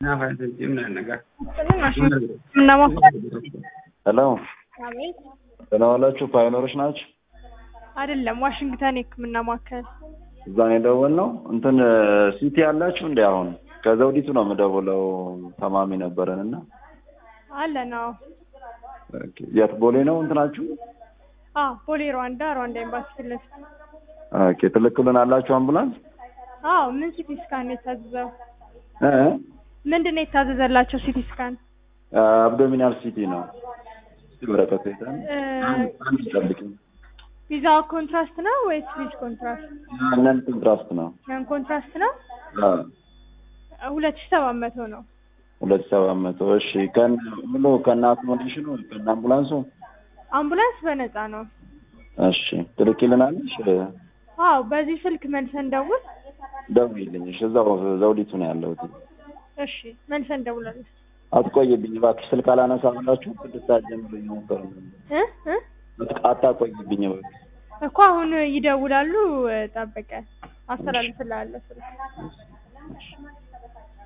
ሄሎ ደህና ዋላችሁ? ፓዮኒሮች ናችሁ? አይደለም፣ ዋሽንግተን የሕክምና ማዕከል እዛ ነው የደወልነው። እንትን ሲቲ ያላችሁ እንደ አሁን ከዘውዲቱ ነው የምደውለው። ተማሚ ነበረን እና አለ ነው። ኦኬ፣ የት ቦሌ ነው እንትናችሁ? አ ቦሌ ሩዋንዳ ሩዋንዳ ኤምባሲ ፊት ለፊት። ኦኬ፣ ትልክልን አላችሁ አምቡላንስ? አዎ። ምን ሲቲ ስካን ነው የታዘዘው? እ ምንድን ነው የታዘዘላቸው ሲቲ ስካን? አብዶሚናል ሲቲ ነው። እስቲ ወረቀት ይዘን እ አንድ ጠብቂኝ። ቪዛ ኮንትራስት ነው ወይስ ቪዝ ኮንትራስት? ነን ኮንትራስት ነው። ያን ኮንትራስት ነው። አዎ ሁለት ሺህ ሰባት መቶ ነው። ሁለት ሰባት መቶ እሺ። ከነ ሙሉ ከነ አኮሞዴሽኑ ከነ አምቡላንሱ አምቡላንስ በነፃ ነው። እሺ ትልኪልናለሽ? አዎ። በዚህ ስልክ መልሰን ደውል። ደውዪልኝ። እሺ እዛው ዘውዲቱ ነው ያለሁት። እሺ መልሰን እንደውላለን። አትቆይብኝ እባክሽ። ስልክ አላነሳ ብላችሁ ስድስት ሰዓት ጀምሮ እየሞከሩ ነው። እ እ አታቆይብኝ እባክሽ። እኮ አሁን ይደውላሉ። ጠብቀን አስተላልፍልሃለሁ ስልክ